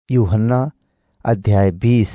यूहन्ना अध्याय बीस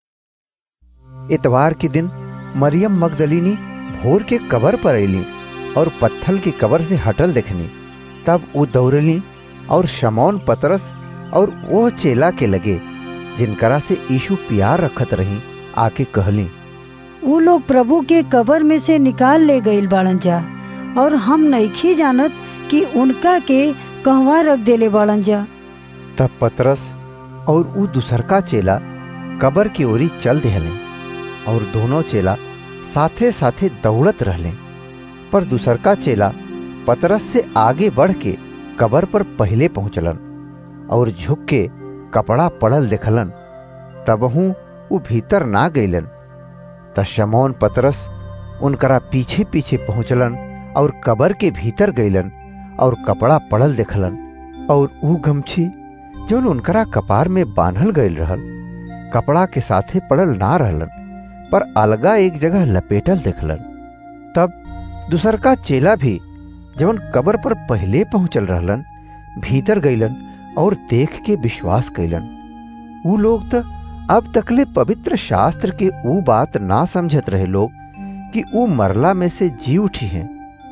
इतवार के दिन मरियम मगदलिनी भोर के कबर पर अली और पत्थल की कबर से हटल देखनी तब वो दौड़ली और शमौन पतरस और वो चेला के लगे जिनकरा से यीशु प्यार रखत रही आके कहली उ लोग प्रभु के कबर में से निकाल ले गईल बाड़न जा और हम नइखी जानत कि उनका के कहवा रख देले बाड़न जा तब पतरस और ऊ दूसरका चेला कबर की ओरी चल देहले और दोनों चेला साथे साथे दौड़त रहले पर दूसरका चेला पतरस से आगे बढ़ के कबर पर पहले पहुंचलन और झुक के कपड़ा पड़ल देखलन तबहू ऊ भीतर ना गईलन त शमौन पतरस उनकरा पीछे पीछे पहुंचलन और कबर के भीतर गईलन और कपड़ा पड़ल देखलन और ऊ गमछी जौन उनकरा कपार में बांधल गईल रहल कपड़ा के साथे पड़ल ना रहलन पर अलगा एक जगह लपेटल देखलन तब दूसरका चेला भी जवन कबर पर पहले पहुंचल रहलन भीतर गईलन और देख के विश्वास कैलन ऊ लोग त अब तकले पवित्र शास्त्र के ऊ बात ना समझत रहे लोग कि ऊ मरला में से जी उठी हैं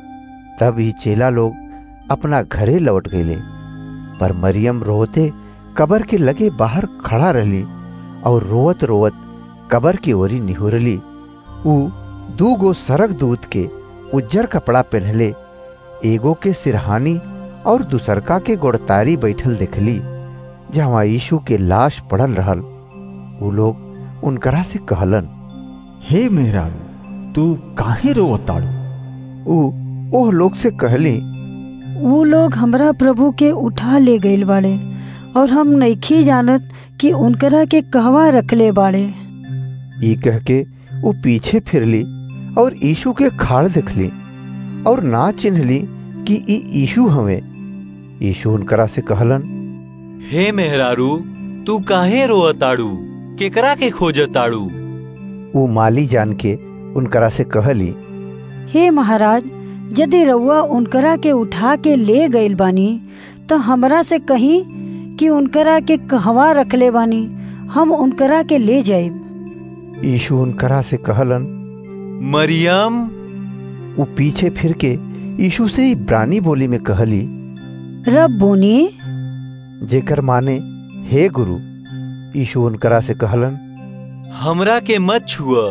तब ही चेला लोग अपना घरे लौट गईले पर मरियम रोते कबर के लगे बाहर खड़ा रहली और रोवत रोवत कबर की ओरी निहुरली ऊ दू गो सरक दूत के उज्जर कपड़ा पहनले एगो के सिरहानी और दूसरका के गोड़तारी बैठल देखली जहाँ यीशु के लाश पड़ल रहल ऊ लोग उनकरा से कहलन हे मेहरारू तू काहे रोवताड़ू ऊ ओह लोग से कहली उ लोग हमरा प्रभु के उठा ले गईल बाड़े और हम नइखी जानत कि उनकरा के कहवा रखले बाड़े ई कह के वो पीछे फिरली और यीशु के खाड़ देखली और ना चिन्हली कि ई यीशु हवे यीशु उनकरा से कहलन हे मेहरारू तू काहे रोअताड़ू केकरा के खोजताड़ू वो माली जान के उनकरा से कहली हे महाराज यदि रउआ उनकरा के उठा के ले गईल बानी तो हमरा से कहीं कि उनकरा के कहवा रखले बानी हम उनकरा के ले जाइब यीशु उनकरा से कहलन मरियम वो पीछे फिर के यीशु से इब्रानी बोली में कहली रब बोनी जेकर माने हे गुरु यीशु उनकरा से कहलन हमरा के मत छुआ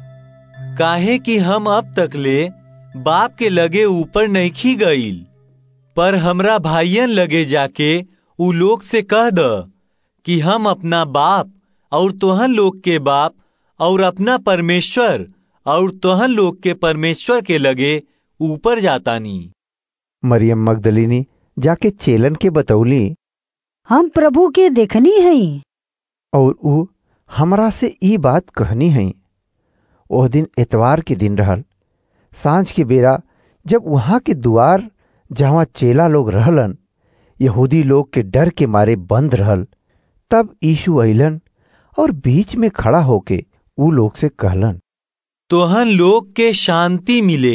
काहे कि हम अब तक ले बाप के लगे ऊपर नइखी गईल पर हमरा भाइयन लगे जाके उ लोग से कह द कि हम अपना बाप और तोहन लोग के बाप और अपना परमेश्वर और तोहन लोग के परमेश्वर के लगे ऊपर जातानी मरियम मगदलिनी जाके चेलन के बतौली हम प्रभु के देखनी हई और ऊ हमरा से ई बात कहनी हई ओह दिन एतवार के दिन रहल सांझ के बेरा जब वहां के दुआर जहाँ चेला लोग रहलन यहूदी लोग के डर के मारे बंद रहल तब यीशु अइलन और बीच में खड़ा होके ऊ लोग से कहलन तोहन लोग के शांति मिले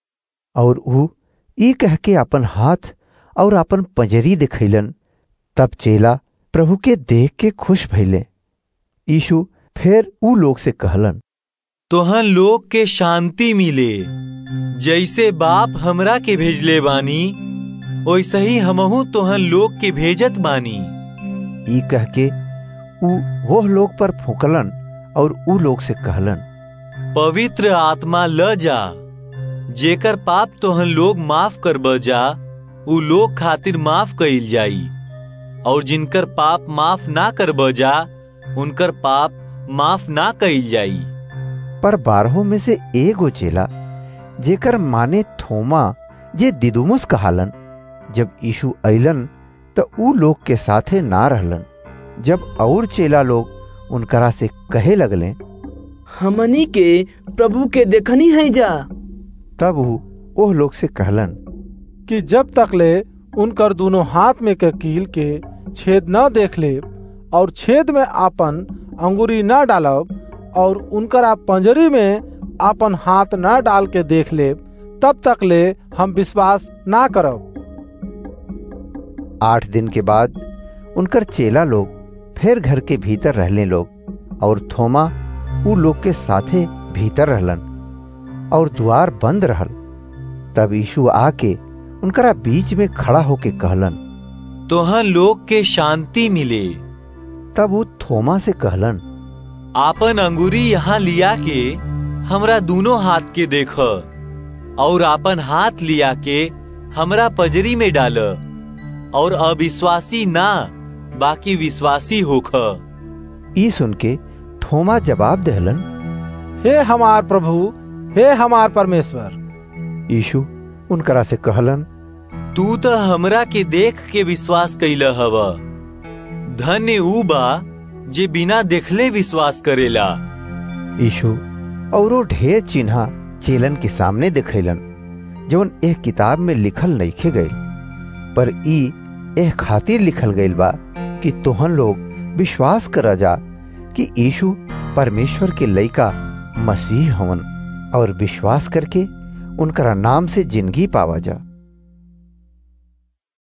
और ऊ ई कह के अपन हाथ और अपन पंजरी दिखैलन तब चेला प्रभु के देख के खुश भइले यीशु फिर ऊ लोग से कहलन तोहन लोग के शांति मिले जैसे बाप हमरा के भेजले बानी वैसे ही हमहू तोहन लोग के भेजत बानी ई कह के ऊ वह लोग पर फूकलन और ऊ लोग से कहलन पवित्र आत्मा ल जा जेकर पाप तोहन लोग माफ कर जा उ लोग खातिर माफ कइल जाई और जिनकर पाप माफ ना कर जा उनकर पाप माफ ना कइल जाई पर बारहों में से एगो चेला जेकर माने थोमा जे दिदुमुस कहालन जब यीशु अइलन तो ऊ लोग के साथे ना रहलन जब और चेला लोग उनकरा से कहे लगले हमनी के प्रभु के देखनी है जा तब ऊ ओह लोग से कहलन कि जब तक ले उनकर दोनों हाथ में के कील के छेद न देख ले और छेद में आपन अंगुरी न डालब और उनकर आप पंजरी में आपन हाथ न डाल के देख ले तब तक ले हम विश्वास ना करब आठ दिन के बाद उनकर चेला लोग फिर घर के भीतर रहले लोग और थोमा उ लोग के साथे भीतर रहलन और द्वार बंद रहल तब यीशु आके उनकरा बीच में खड़ा होके कहलन तोहन लोग के शांति मिले तब वो थोमा से कहलन आपन अंगूरी यहाँ लिया के हमरा दोनों हाथ के देख और आपन हाथ लिया के हमरा पजरी में डाल और अविश्वासी ना बाकी विश्वासी होख ई सुन के थोमा जवाब दहलन हे हमार प्रभु हे हमार परमेश्वर यीशु उनकरा से कहलन तू तो हमरा के देख के विश्वास कैल हव धन्य ऊ बा जे बिना देखले विश्वास करेला यीशु औरो ढेर चिन्हा चेलन के सामने दिखैलन जौन एक किताब में लिखल नइखे गईल पर ई एह खातिर लिखल गईल बा कि तोहन लोग विश्वास कर जा कि यीशु परमेश्वर के लइका मसीह हवन और विश्वास करके उनकरा नाम से जिंदगी पावा जा